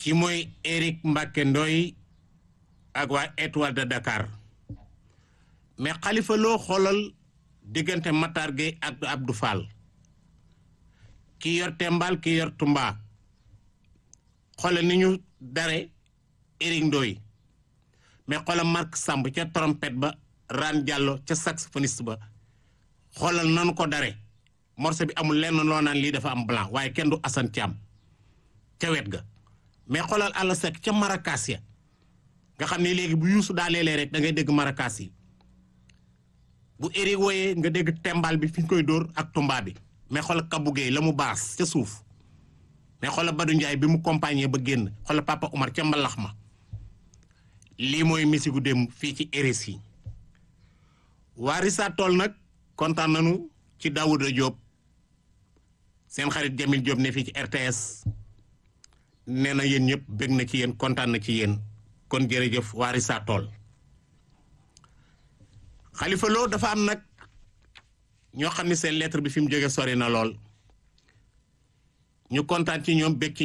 ki mooy Éric Mbacke Ndoy ak waa Étoile de Dakar mais Khalifa Lo xoolal diggante Matar Gueye ak Abdou Fall ki yor Tembal ki yor Tumba xoolal ni ñu dare Éric Ndoy mais xoolal Marc Samb ca trompette ba Ran Diallo ca saxophoniste ba xoolal nanu ko dare morceau bi amul lenn loo naan lii dafa am blanc waaye kenn du Assane Thiam ca wet ga mais xoolal àll sek ca marakaas ya nga xam ne léegi bu yuusu daa leelee rek da ngay dégg marakaas yi bu Éric wooyee nga dégg tembal bi fi ñu koy dóor ak tumba bi mais xoolal Kabou Gueye la mu baas ca suuf mais xoolal Badou Ndiaye bi mu compagnie ba génn xoolal Papa Oumar ca mbalax ma lii mooy misigu dem fii ci RSI yi waa Rissa Tool nag kontaan nañu ci Daouda Diop seen xarit Jamil Diop ne fii ci RTS nee na yéen ñëpp bég na ci yéen kontaan na ci yéen kon jërëjëf waa Rissa Tool Khalifa Lo dafa am nag ñoo xam ne seen lettre bi fi mu jóge sori na lool ñu kontaan ci ñoom bég ci